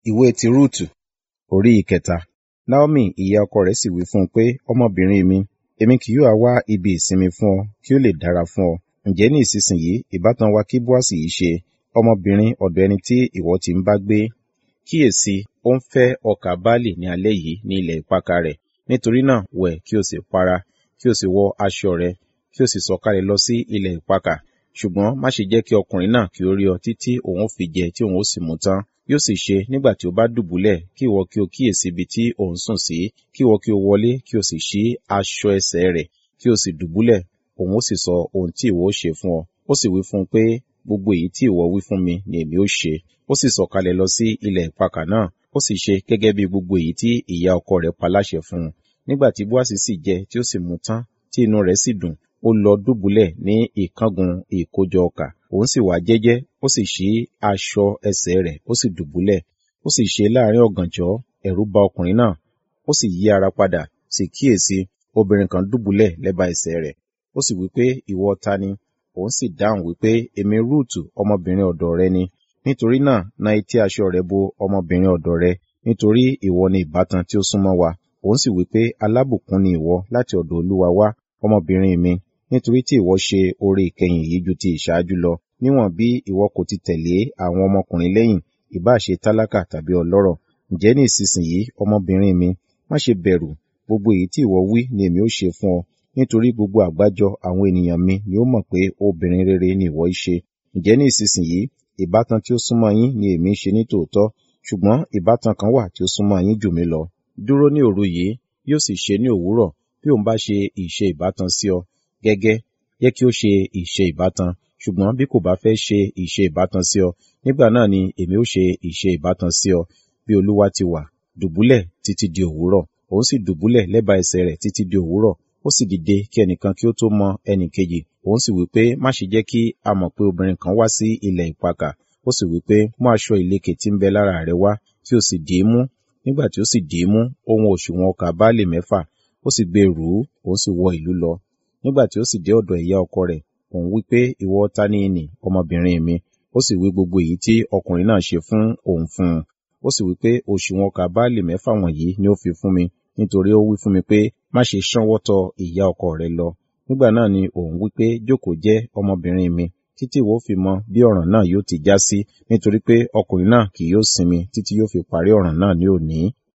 ìwé ti rúùtù orí ìkẹta naomi ìyá ọkọ rẹ̀ sì wí fún un pé ọmọbìnrin mi èmi kì yóò wá ibi ìsinmi fún ọ kí ó lè dára fún ọ ǹjẹ́ ní ìsinsìnyí ìbátan wa kí bóàsì yìí ṣe ọmọbìnrin ọ̀dọ̀ ẹni tí ìwọ ti ń bá gbé kíyèsí ó ń fẹ́ ọkà báàlì ní alẹ́ yìí ní ilẹ̀ ìpakà rẹ̀ nítorí náà wẹ̀ kí o sì para kí o sì wọ aṣọ rẹ kí o sì sọ̀kalẹ̀ lọ sí ilẹ̀ ìpakà ṣùgbọ́n má ṣe jẹ́ kí ọkùnrin náà kí ó rí ọ títí òun ó fi jẹ tí òun ó sì mú tán yóò sì ṣe nígbà tí ó bá dùbúlẹ̀ kí ìwọ kí o kíyèsí ibi tí òun sùn sí kí ìwọ kí o wọlé kí o sì ṣí aṣọ ẹsẹ̀ rẹ̀ kí o sì dùbúlẹ̀ òun ó sì sọ ohun tí ìwọ ó ṣe fún ọ ó sì wí fún un pé gbogbo èyí tí ìwọ wí fún mi ni èmi ó ṣe ó sì sọ̀kalẹ̀ lọ sí ilẹ̀ ìpakà náà ó sì ṣe gẹ́gẹ́ bí gbogbo èyí tí ìyá ọkọ rẹ̀ pa láṣẹ fún un nígbà tí bóàsì sì jẹ tí ó sì mu tán tí inú rẹ̀ sì dùn ó lọ dùbúlẹ̀ ní ìkángun ìkójọ ọkà òun sì wá jẹ́jẹ́ ó sì ṣí aṣọ ẹsẹ̀ rẹ̀ ó sì dùbúlẹ̀ ó sì ṣe láàrin ọ̀gànjọ́ ẹ̀rù bà ọkùnrin náà ó sì yí ara padà sì kíyèsí obìnrin kan dùbúlẹ̀ lẹ́bàá ẹsẹ̀ rẹ̀ ó sì wípé ìwọ ta ni òun sì dáhùn wípé èmi rúùtù ọmọbìnrin ọ̀dọ̀ rẹ ni nítorí náà na etí aṣọ rẹ̀ bo ọmọbìnrin ọ̀dọ̀ rẹ nítorí ìwọ ni ìbátan tí ó súnmọ́ wa òun sì wípé alábùkún ni ìwọ láti ọ̀dọ̀ olúwa wá ọmọbìnrin mi nítorí tí ìwọ ṣe oore ìkẹyìn yìí ju ti ìṣáájú lọ níwọ̀n bí ìwọ kò ti tẹ̀lé àwọn ọmọkùnrin lẹ́yìn ìbá ṣe tálákà tàbí ọlọ́rọ̀ ǹjẹ́ ní ìsinsìnyí ọmọbìnrin mi má ṣe bẹ̀rù gbogbo èyí tí ìwọ wí ni èmi ó ṣe fún ọ nítorí gbogbo àgbájọ àwọn ènìyàn mi ni ó mọ̀ pé obìnrin rere ni ìwọ ṣe ǹjẹ́ ní ìsinsìnyí ìbátan tí ó súnmọ́ yín ni èmi ṣe ní tòótọ́ ṣùgbọ́n ìbátan kan wà tí ó súnmọ́ yín jù mí lọ dúró ní òru yìí yóò sì ṣe ní òwúrọ̀ bí òun bá ṣe ìṣe ìbátan sí ọ gẹ́gẹ́ yẹ kí ó ṣe ìṣe ìbátan ṣùgbọ́n bí kò bá fẹ́ ṣe ìṣe ìbátan sí ọ nígbà náà ni èmi ó ṣe ìṣe ìbátan sí ọ bí olúwa ti wà dùbúlẹ̀ títí di òwúrọ̀ òun sì dùbúlẹ̀ lẹ́bàá ẹsẹ̀ rẹ̀ títí di òwúrọ̀ ó sì dìde kí ẹnìkan kí ó tó mọ ẹnì kejì òun sì wípé má ṣe jẹ́ kí a mọ̀ pé obìnrin kan wá sí ilẹ̀ ìpakà ó sì wípé mú aṣọ ìlekè tí ń bẹ lára rẹ wá kí o sì dì í mú nígbà tí ó sì dì í mú ohun òṣùwọ̀n ọkà báàlì mẹ́fà ó sì gbé rù ú òun sì wọ ìlú lọ nígbà tí ó sì dé ọ̀dọ̀ ìyá ọkọ rẹ̀ òun wípé ìwọ ta ni ìnì ọmọbìnrin mi ó sì wí gbogbo èyí tí ọkùnrin náà ṣe fún òun fún un ó sì wípé òṣùwọ̀n ọkà báàlì mẹ́fà wọ̀nyí ni ó fi fún mi nítorí ó wí fún mi pé má ṣe ṣánwọ́ tọ ìyá ọkọ rẹ lọ nígbà náà ni òun wípé jókòó jẹ́ ọmọbìnrin mi títí ìwọ fi mọ bí ọ̀ràn náà yóò ti já sí nítorí pé ọkùnrin náà kì yóò sinmi títí yóò fi parí ọ̀ràn náà ní òní